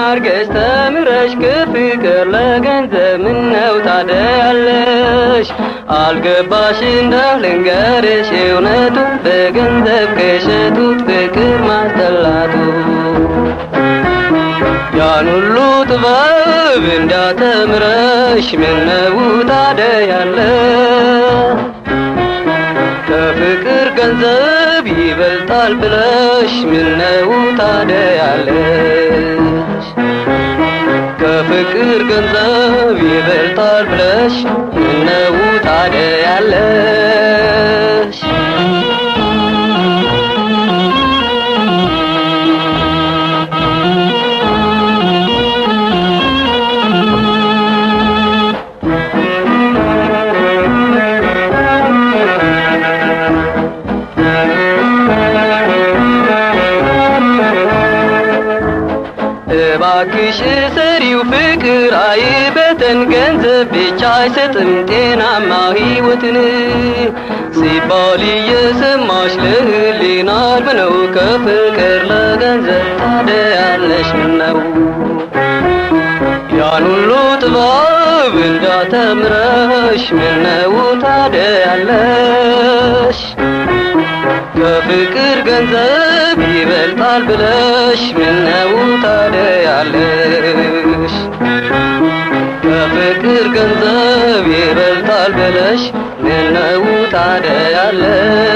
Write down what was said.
አርገሽ ተምረሽ ከፍቅር ለገንዘብ ምነው ታደያለሽ? አልገባሽ እንደው ልንገርሽ እውነቱን በገንዘብ ከሸጡት ፍቅር ማስጠላቱ ያን ሁሉ ጥበብ እንዳተምረሽ ምነው ታደያለሽ? ከፍቅር ገንዘብ ይበልጣል ብለሽ ምነው ታደያለሽ? ከፍቅር ገንዘብ ይበልጣል ብለሽ ምነው ታደያለሽ? እባክሽ ሰሪው ፍቅር አይበተን ገንዘብ ብቻ አይሰጥም ጤናማ ሕይወትን ሲባል እየሰማሽ ለህሊና ነው ከፍቅር ለገንዘብ ታደያለሽ ምነው ያን ሁሉ ጥበብ እንዳተምረሽ ምነው ታደያለሽ? ከፍቅር ገንዘብ ይበልጣል ብለሽ ምነው ታደያለሽ? ከፍቅር ገንዘብ ይበልጣል ብለሽ ምነው ታደያለሽ?